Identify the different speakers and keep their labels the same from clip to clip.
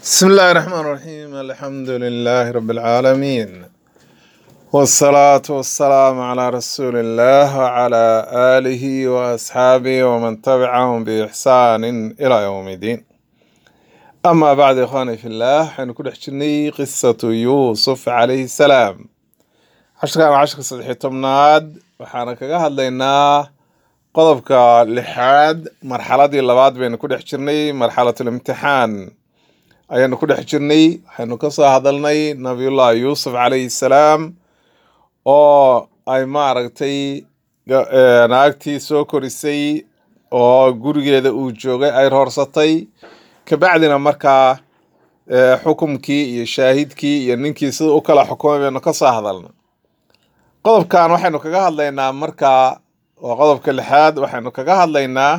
Speaker 1: بسم الله الرحمن الرحيم الحمد لله رب العالمين والصلاة والسلام على رسول الله وعلى آله وأصحابه ومن تبعهم بإحسان إلى يوم الدين أما بعد إخواني في الله حنكون حجني قصة يوسف عليه السلام عشر كان عشر صدحي تمناد وحانا هدلينا qodobka lixaad marxaladii labaad baynu ku dhex jirnay marxalatul imtixaan ayaanu ku dhex jirnay waxaynu ka soo hadalnay nabiyullahi yuusuf calayhi salaam oo ay maaragtay ga- eh, naagtii soo korisay oo gurigeeda uu joogay ay roorsatay kabacdina markaa eh, xukumkii iyo shaahidkii iyo ninkii sida u kala xukumay baynu ka soo hadalnay qodobkan waxaynu kaga hadlaynaa markaa waa qodobka lixaad waxaynu kaga hadlaynaa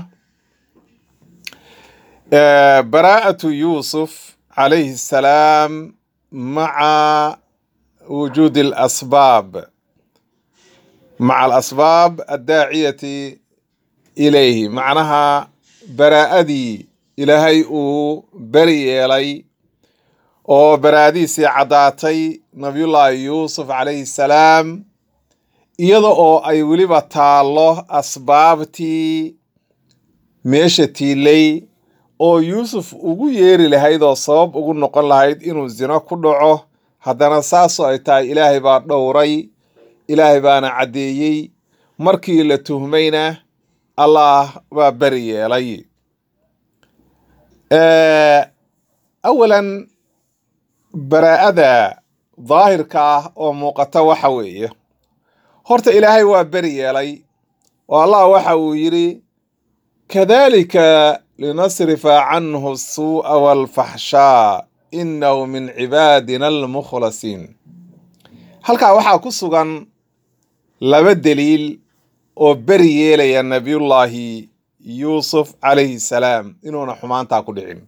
Speaker 1: eh, baraa'atu yuusuf calayhi salaam maca wujuudi alasbaab maca alasbaab addaaciyati ilayhi macnaha baraa'adii ilaahay uu beri yeelay oo baraa'adiisii caddaatay nabiyullaahi yuusuf calayhi salaam iyada oo ay weliba taallo asbaabtii meesha tiilay oo yuusuf ugu yeeri lahayd oo sabab ugu noqon lahayd inuu zino ku dhaco haddana saasoo ay tahay ilaahay baa dhowray ilaahay baana caddeeyey markii la tuhmayna allah baa beri yeelay Eh, awalan baraa'ada daahirka ah oo muuqata waxa weeye horta ilaahay waa beri yeelay oo allah waxa uu yidhi kadalika linasrifa canhu suu'a walfaxshaa inahu min cibaadina almukhlasiin halkaa waxaa ku sugan laba deliil oo beri yeelaya nabiyullaahi yuusuf calayhi salaam inuuna xumaantaa ku dhicin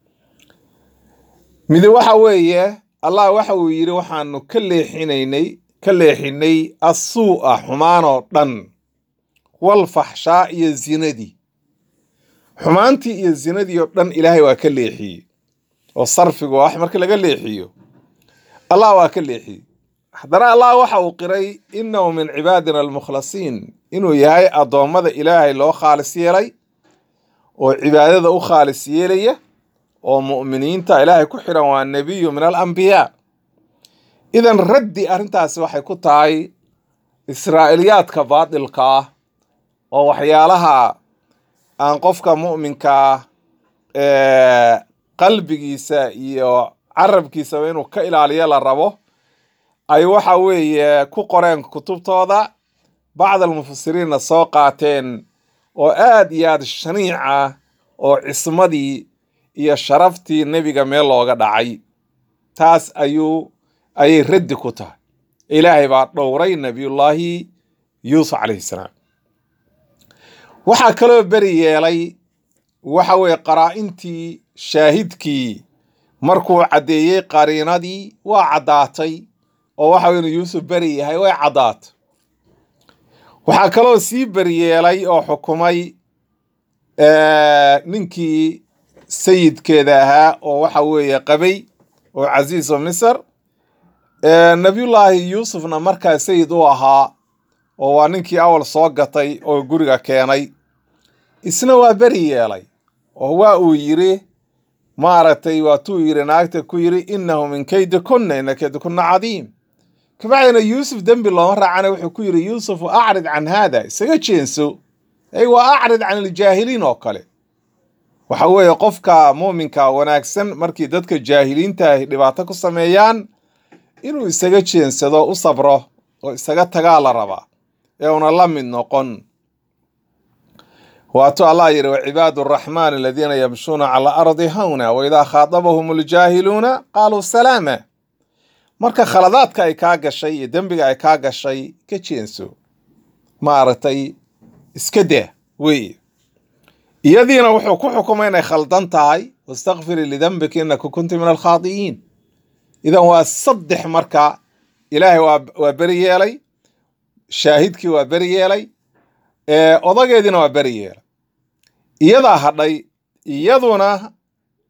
Speaker 1: midi waxa weeye allah waxa uu yidhi waxaanu ka leexinaynay ka leexinay assuu'a xumaanoo dhan walfaxshaa iyo zinadii xumaantii iyo zinadii oo dhan ilaahay waa ka leexiyey oo sarfigu wax marka laga leexiyo allah waa ka leexiyey haddana allah waxa uu qiray innahu min cibaadina almukhlasiin inuu yahay addoommada ilaahay loo khaalis yeelay oo cibaadada u khaalis yeelaya oo mu'miniinta ilaahay ku xidhan waa nebiyu min alambiyaa idan raddi arrintaasi waxay ku tahay israa'iliyaadka baadilka ah oo waxyaalaha aan qofka mu'minka ah ee qalbigiisa iyo carabkiisaba inuu ka ilaaliyo la rabo ay waxa weeye ku qoreen kutubtooda bacd almufasiriinna soo qaateen oo aad iyo aad shaniic ah oo cismadii iyo sharaftii nebiga meel looga dhacay taas ayuu ayay raddi ku tahay ilaahay baa dhowray nabiyullaahi yuusuf calayhi salaam waxaa kaloo beri yeelay waxa weeye qaraa-intii shaahidkii markuu caddeeyey qariinadii waa caddaatay oo waxa weye inuu yuusuf beri yahay way caddaatay waxaa kaloo sii beri yeelay oo xukumay eh, ninkii sayidkeeda ahaa oo waxa weeye qabay oo casiis oo misr Eh, nabiyullaahi yuusufna markaa sayid u ahaa oo waa ninkii awal soo gatay oo guriga keenay isna waa beri yeelay oo waa uu yiri maaragtay waatuu yiri naagta ku yiri innahu min kaydi kunna ina kaydi kunna cadiim kabacdina yuusuf dembi looma raacana wuxuu ku yiri yuusufu acrid can haada isaga jeenso ay waa acrid can iljaahiliin oo kale waxa weeye qofka muuminka wanaagsan markii dadka jaahiliinta ay dhibaato ku sameeyaan inuu isaga jeensado u sabro oo isaga tagaa la rabaa ee una la mid noqon waatuu allah yidhi wacibaadu araxmaan aladiina yamshuuna cala ardi hawna waidaa khaatabahum aljaahiluuna qaaluu salaama marka khaladaadka ay kaa gashay iyo dembiga ay kaa gashay ka jeenso maaragtay iska daa weeye iyadiina wuxuu ku xukumay inay khaldan tahay wastakfirii lidambika inaka kunti min alkhaadi'iin idan waa saddex marka ilaahay waa waa beri yeelay shaahidkii waa beri yeelay ee odageediina waa beri yeelay iyadaa hadhay iyaduna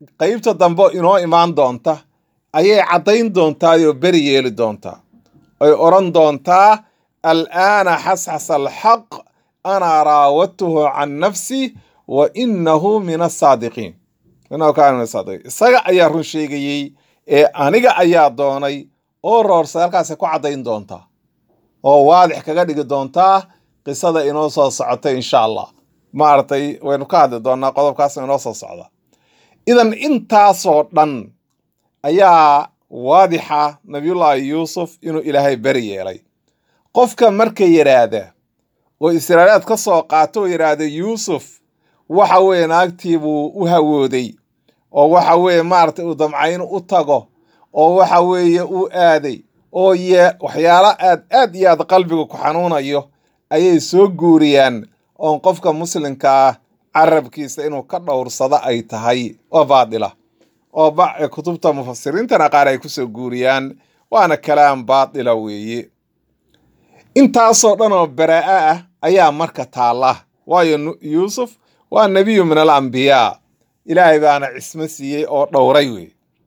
Speaker 1: qeybta dambe inoo imaan doonta ayay caddayn doontaa oo beri yeeli doontaa ay odhan doontaa al'aana xasxasa alxaq ana raawadtuhu can nafsi wa inahu min asaadiqiin inahu kaana min asaadiqiin isaga ayaa run sheegayey ee aniga ayaa doonay oo roorsa halkaasay ku caddayn doontaa oo waadix kaga dhigi doontaa qisada inoo soo socota insha allah maaragtay waynu ka hadli doonaa qodobkaas inoo soo socda idan intaasoo dhan ayaa waadixa nabiyullaahi yuusuf inuu ilaahay beri yeelay qofka marka yidhaahda oo israa'ilaad ka soo qaato oo yidhaahda yuusuf waxa weeye naagtii buu u hawooday oo waxa weeye maaragtay uu damcayn u tago oo waxa weeye uu aaday oo ye waxyaalo aad aad iyo aad qalbiga ku xanuunayo ayay soo guuriyaan oon qofka muslimka ah carabkiisa inuu ka dhowrsado ay tahay oo baadila oo kutubta mufasiriintana qaar ay kusoo guuriyaan waana kalaam baadila weeye intaasoo dhan oo baraa'a ah ayaa marka taalla waayo yuusuf waa nebiyu min al ambiyaa ilaahay baana cismo siiyey oo dhowray wey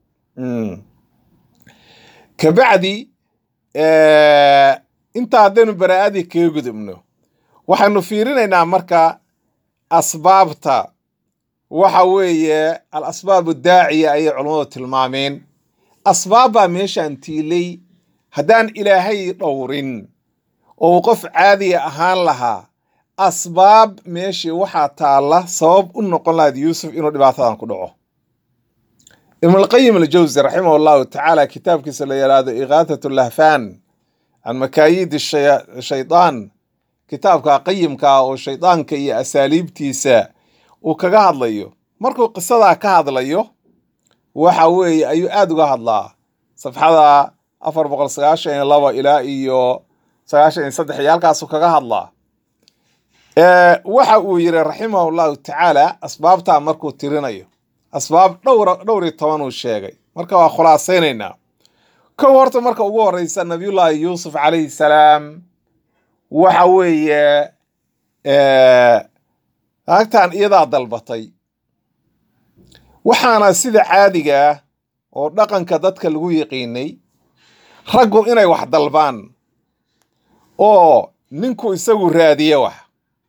Speaker 1: kabacdi intaa haddaynu baraa'adii kaga gudubno waxaynu fiirinaynaa marka asbaabta waxa weeye al asbaabu daaciya ayay culammadu tilmaameen asbaab baa meeshaan tiilay haddaan ilaahay dhowrin oo uu qof caadiya ahaan lahaa asbaab meeshii waxaa taalla sabab u noqon lahayd yuusuf inuu dhibaatadan ku dhaco ibnulqayim aljawsi raximah allahu tacaala kitaabkiisa la yidhaahdo ikaatat lahfaan can makaayidi shaydaan kitaabka qayimkaa oo shaydaanka iyo asaaliibtiisa uu kaga hadlayo markuu qisadaa ka hadlayo waxa weeye ayuu aada uga hadlaa safxada afar boqol sagaashan iyo laba ilaa iyo sagaashan iyo saddex iyo halkaasuu kaga hadlaa waxa uu yidhi raximahu llahu tacaala asbaabtaa markuu tirinayo asbaab dhowr dhowr iyo toban uu sheegay marka waa khulaasaynaynaa kow horta marka ugu horeysa nabiyullaahi yuusuf calayhi salaam waxa weeye naagtan iyadaa dalbatay waxaana sida caadiga ah oo dhaqanka dadka lagu yiqiinay raggu inay wax dalbaan oo ninku isagu raadiye wax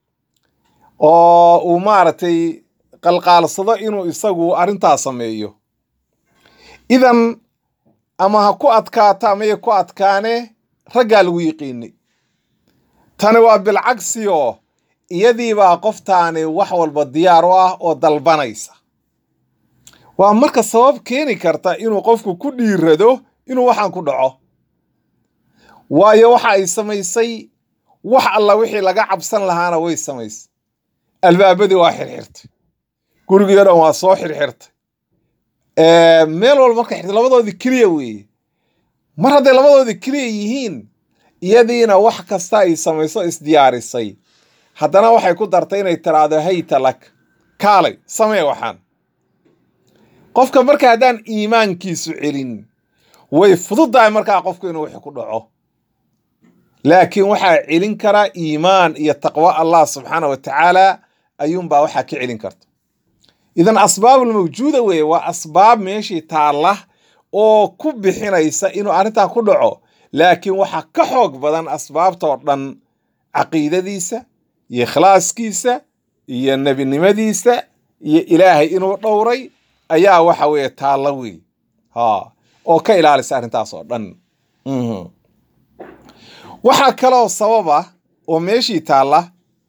Speaker 1: oo uu maaragtay qalqaalsado inuu isagu arrintaas sameeyo idan ama ha ku adkaato amaya ku adkaane raggaa lagu yiqiinay tani waa bilcagsi oo iyadiibaa qoftaani wax walba diyaar u ah oo dalbanaysa waa marka sabab keeni karta inuu qofku ku dhiirado inuu waxaan ku dhaco waayo waxa ay samaysay wax alla wixii laga cabsan lahaana way samaysay albaabadii waa xirxirtay gurigii o dhan waa soo xirxirtay meel walba marka xirtay labadoodii keliya weeye mar hadday labadoodii keliya yihiin iyadiina wax kasta ay samayso isdiyaarisay haddana waxay ku dartay inay tiraahdo hayta lak kaalay samee waxaan qofka marka haddaan iimaankiisu celin way fududdahay markaa qofku inuu wixii ku dhaco laakiin waxaa celin karaa iimaan iyo taqwo allah subxaana wa tacaala ayuunbaa waxaa ka celin karta idan asbaabul mawjuuda weeye waa asbaab meeshii taalla oo ku bixinaysa inuu arrintan ku dhaco laakiin waxaa ka xoog badan asbaabtoo dhan caqiidadiisa iyo ikhlaaskiisa iyo nebinimadiisa iyo ilaahay inuu dhowray ayaa waxa weeye taalla wey ha oo ka ilaalisa arrintaas oo dhan waxaa kaloo sababa oo meeshii taalla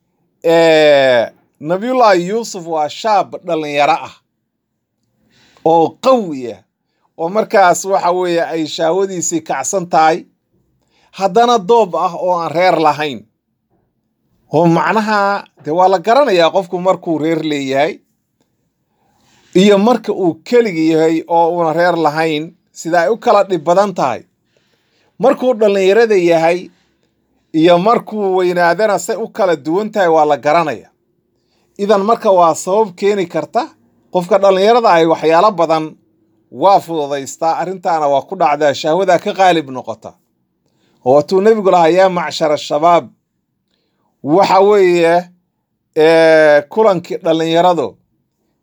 Speaker 1: nabiyullaahi yuusuf waa shaab dhallinyaro ah oo qawi ah oo markaas waxa weeye ay shaawadiisii kacsan tahay haddana doob ah oo aan reer lahayn oo macnaha dee waa la garanayaa qofku markuu reer leeyahay iyo marka uu keligi yahay oo uuna reer lahayn sida ay u kala dhib badan tahay markuu dhallinyarada yahay iyo markuu weynaadana say u kala duwan tahay waa la garanaya idan marka waa sabab keeni karta qofka dhallinyarada ahi waxyaalo badan waa fududaystaa arrintaana waa ku dhacdaa shahwadaa ka qaalib noqota oo watuu nebigu lahaa yaa macshara shabaab waxa weeye kulankii dhallinyaradu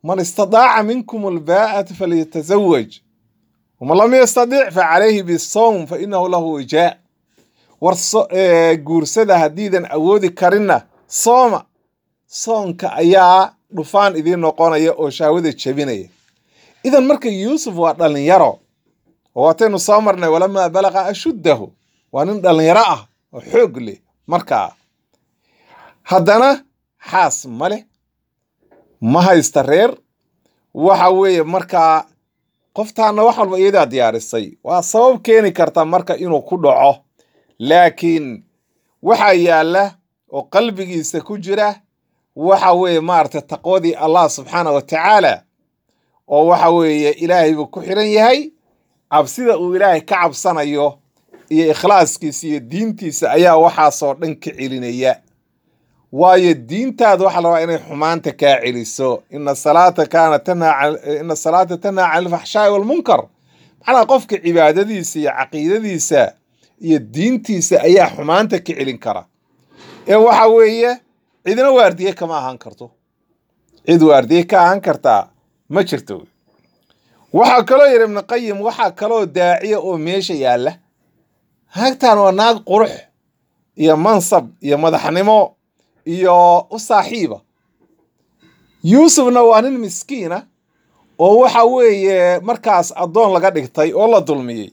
Speaker 1: man istadaaca minkum albaa'ata falyatazawaj waman lam yastadic fa calayhi bisawm fa inahu lahu wijaa war guursada haddiidan awoodi karinna sooma soonka ayaa dhufaan idiin noqonaya oo shahwada jebinaya idan marka yuusuf waa dhallinyaro oo waataynu soo marnay walamaa balaqa ashuddahu waa nin dhallinyaro ah oo xoog leh markaa haddana xaas ma leh ma haysta reer waxa weeye markaa qoftaana wax walba iyadaa diyaarisay waa sabab keeni karta marka inuu ku dhaco laakiin waxaa yaalla oo qalbigiisa ku jira waxa weeye maaragtay taqwadii allah subxaana wa tacaala oo waxa weeye ilaahay buu ku xiran yahay cabsida uu ilaahay ka cabsanayo iyo ikhlaaskiisa iyo diintiisa ayaa waxaasoo dhan ka celinaya waayo diintaada waxaa la rabaa inay xumaanta kaa celiso ina salaata kaana tanhaa ina salaata tanhaa can alfaxshaai walmunkar macnaha qofka cibaadadiisa iyo caqiidadiisa iyo diintiisa ayaa xumaanta ka celin kara ee waxa weeye cidina waardiye kama ahaan karto cid waardiye ka ahaan kartaa ma jirto waxaa kaloo yidhi ibnu qayim waxaa kaloo daaciya oo meesha yaalla naagtan waa naag qurux iyo mansab iyo madaxnimo iyo u saaxiiba yuusufna waa nin miskiina oo waxa weeye markaas addoon laga dhigtay oo la dulmiyey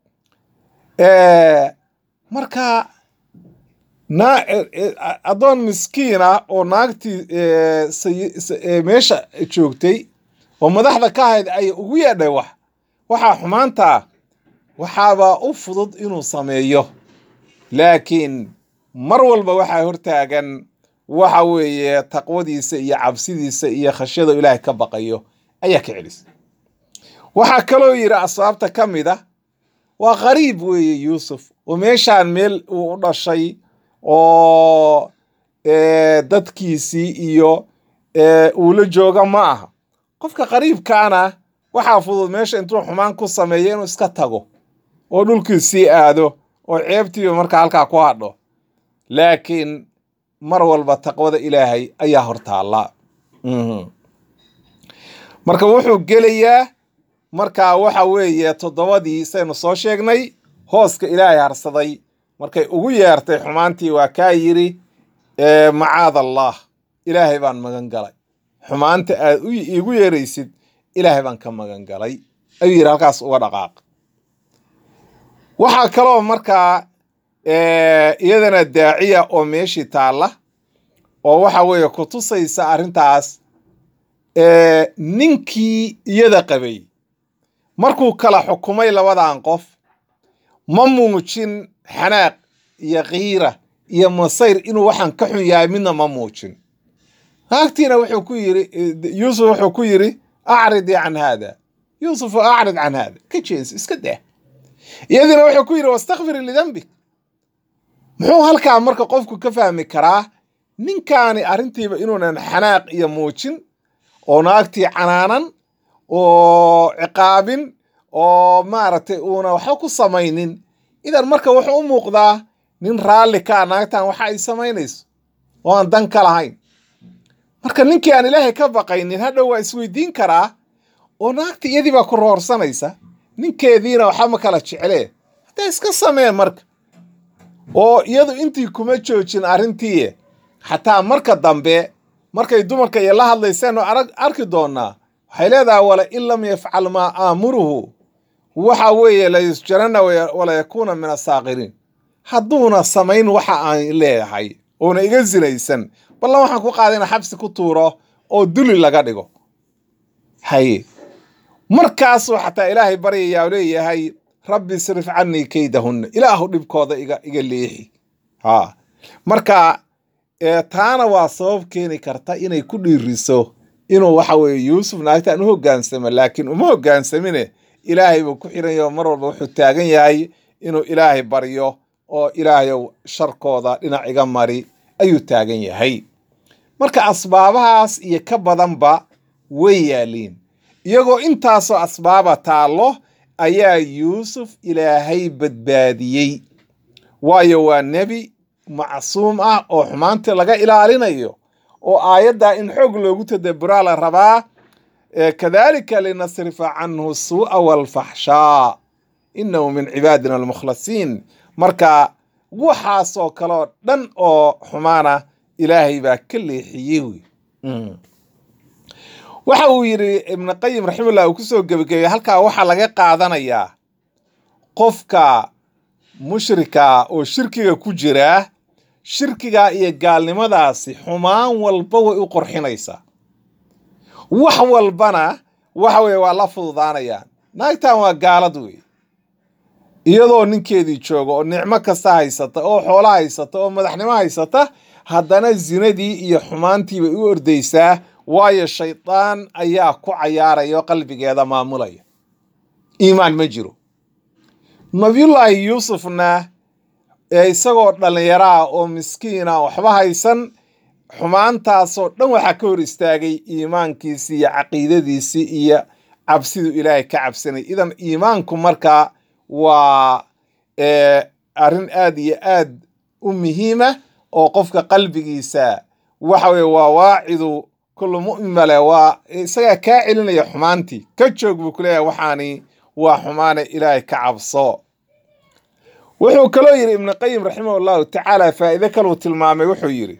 Speaker 1: marka na addoon miskiina oo naagtii meesha joogtay oo madaxda ka ahayd ay ugu yeedhay wax waxaa xumaantaa waxaaba u fudud inuu sameeyo laakiin mar walba waxaa hortaagan waxa weeye taqwadiisa iyo cabsidiisa iyo khashyada ilaahay ka baqayo ayaa ka celisa waxaa kaloo yidhi asbaabta ka mid a waa qariib weeye yuusuf oo meeshaan meel uu u dhashay oo dadkiisii iyo uu la jooga ma aha qofka qariibkaana waxaa fudud meesha intuu xumaan ku sameeyo inuu iska tago oo dhulkiisii aado oo ceebtiiba markaa halkaa ku hadho laakiin mar walba taqwada ilaahay ayaa hortaalla marka wuxuu gelayaa markaa waxa weeye toddobadii saynu soo sheegnay hooska ilaahay harsaday markay ugu yeertay xumaantii waa kaa yidhi macaad allah ilaahay baan magan galay xumaanta aad iigu yeeraysid ilaahay baan ka magan galay ayuu yidhi halkaas uga dhaqaaq waxaa kaloo markaa iyadana daaciya oo meeshii taalla oo waxa weeye ku tusaysa arrintaas ninkii iyada qabay markuu kala xukumay labadan qof ma muujin xanaaq iyo kiira iyo masayr inuu waxaan ka xun yahay midna ma muujin naagtiina wuxuu ku yiri yuusuf wuxuu ku yidhi acridii can haada yuusufu acrid can haada ka jeens iska daa iyadiina wuxuu ku yidhi wastakfir lidambik muxuu halkaa marka qofku ka fahmi karaa ninkaani arrintiiba inuunan xanaaq iyo muujin oo naagtii canaanan oo ciqaabin oo maaragtay uuna waxba ku samaynin idan marka wuxuu u muuqdaa nin raalli ka a naagtan waxa ay samaynayso oo aan dan ka lahayn marka ninkii aan ilaahay ka baqaynin hadhow waa isweydiin karaa oo naagta iyadii baa ku roorsanaysa ninkeediina waxba ma kala jeclee haddaa iska samee marka oo iyadu intii kuma joojin arrintii xataa marka dambe markay dumarka iyo la hadlayseen oo arag arki doonaa waxay leedahay wala in lam yafcal maa aamuruhu waxa weeye la yusjarana wala yakuuna min asaakiriin hadduuna samayn waxa aan leeyahay oona iga sinaysan ballan waxaan ku qaaday ina xabsi ku tuuro oo duli laga dhigo haye markaasuu xataa ilaahay baryayaa oo leeyahay rabbi isrif canii kaydahunna ilaahu dhibkooda iga iga leexi ha marka taana waa sabab keeni karta inay ku dhiiriso inuu waxa weeye yuusuf naagtaan u hoggaansamo laakiin uma hoggaansamine ilaahay buu ku xiran yaho mar walba wuxuu taagan yahay inuu ilaahay baryo oo ilaahayow sharkooda dhinac iga mari ayuu taagan yahay marka asbaabahaas iyo ka badanba way yaaliin iyagoo intaasoo asbaaba taallo ayaa yuusuf ilaahay badbaadiyey waayo waa nebi macsuum ah oo xumaantii laga ilaalinayo oo aayaddaa in xoog loogu tadaburaa la rabaa kadalika linasrifa canhu suu'a walfaxshaa inahu min cibaadina almukhlasiin marka waxaasoo kaleoo dhan oo xumaana ilaahay baa ka leexiyey wey waxa uu yidhi ibnu qayim raximahullah uu kusoo gebagabey halkaa waxaa laga qaadanayaa qofka mushrika oo shirkiga ku jiraa shirkiga iyo gaalnimadaasi xumaan walba way u qorxinaysaa wax walbana waxa weye waa la fududaanayaan naagtan waa gaalad wey iyadoo ninkeedii jooga oo nicmo kasta haysata oo xoolo haysata oo madaxnimo haysata haddana zinadii iyo xumaantii bay u ordaysaa waayo shaydaan ayaa ku cayaaraya oo qalbigeeda maamulaya iimaan ma jiro nabiyullaahi yuusufna ee isagoo dhallinyaraah oo miskiina waxba haysan xumaantaasoo dhan waxaa ka hor istaagay iimaankiisii iyo caqiidadiisii iyo cabsidu ilaahay ka cabsanay idan iimaanku markaa waa arrin aad iyo aad u muhiima oo qofka qalbigiisa waxa weye waa waacidu kullu mu'min male waa isagaa kaa celinaya xumaantii ka joog buu ku leeyahay waxaani waa xumaane ilaahay ka cabso wuxuu kaloo yidhi ibnu qayim raximah llahu tacaala faa'iide kaluu tilmaamay wuxuu yidhi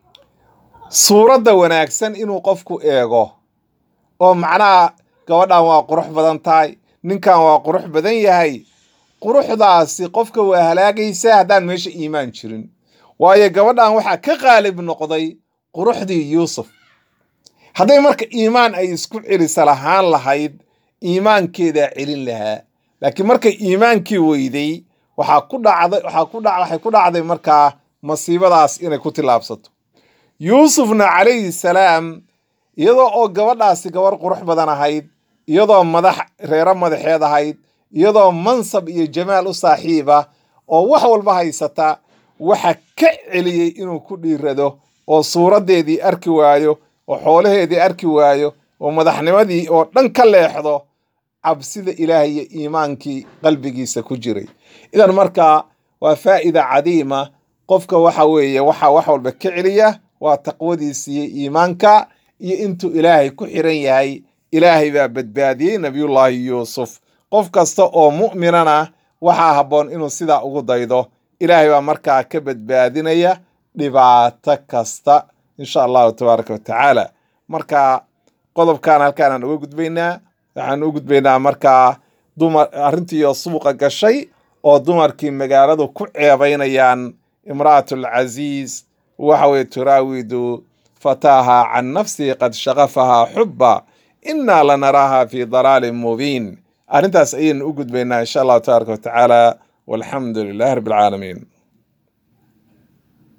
Speaker 1: suuradda wanaagsan inuu qofku eego oo macnaha gabadhan waa qurux badan tahay ninkan waa qurux badan yahay quruxdaasi qofka waa halaagaysaa haddaan meesha iimaan jirin waayo gabadhan waxaa ka qaalib noqday quruxdii yuusuf hadday marka iimaan ay isku celisa lahaan lahayd iimaankeedaa celin lahaa laakiin markay iimaankii weyday waxaa ku dhacday waxaa ku dhac waxay ku dhacday markaa masiibadaas inay ku tillaabsato yuusufna calayhi salaam iyadoo oo gabadhaasi gabar qurux badan ahayd iyadoo madax reero madaxeed ahayd iyadoo mansab iyo jamaal u saaxiiba oo wax walba haysata waxa ka celiyey inuu ku dhiirado oo suuraddeedii arki waayo oo xoolaheedii arki waayo oo madaxnimadii oo dhan ka leexdo cabsida ilaahay iyo iimaankii qalbigiisa ku jiray idan markaa waa faa'ida cadiima qofka waxa weeye waxaa wax walba ka celiya waa taqwadiisiiyo iimaanka iyo intuu ilaahay ku xiran yahay ilaahay baa badbaadiyey nabiyullaahi yuusuf qof kasta oo mu'minana waxaa habboon inuu sidaa ugu daydo ilaahay baa markaa ka badbaadinaya dhibaato kasta insha allahu tabaaraka wa tacaala marka qodobkan halkaanaan uga gudbaynaa waxaan u gudbaynaa markaa dumar arrintiioo suuqa gashay oo dumarkii magaaladu ku ceebaynayaan imra'atul casiis waxa weye turaawidu fataaha can nafsihi qad shaqafahaa xubba innaa lanaraaha fi dalaalin mubiin arrintaas ayaynu u gudbaynaa insha allahu tabaaraka wa tacaala walxamdu lilahi rabbi alcaalamiin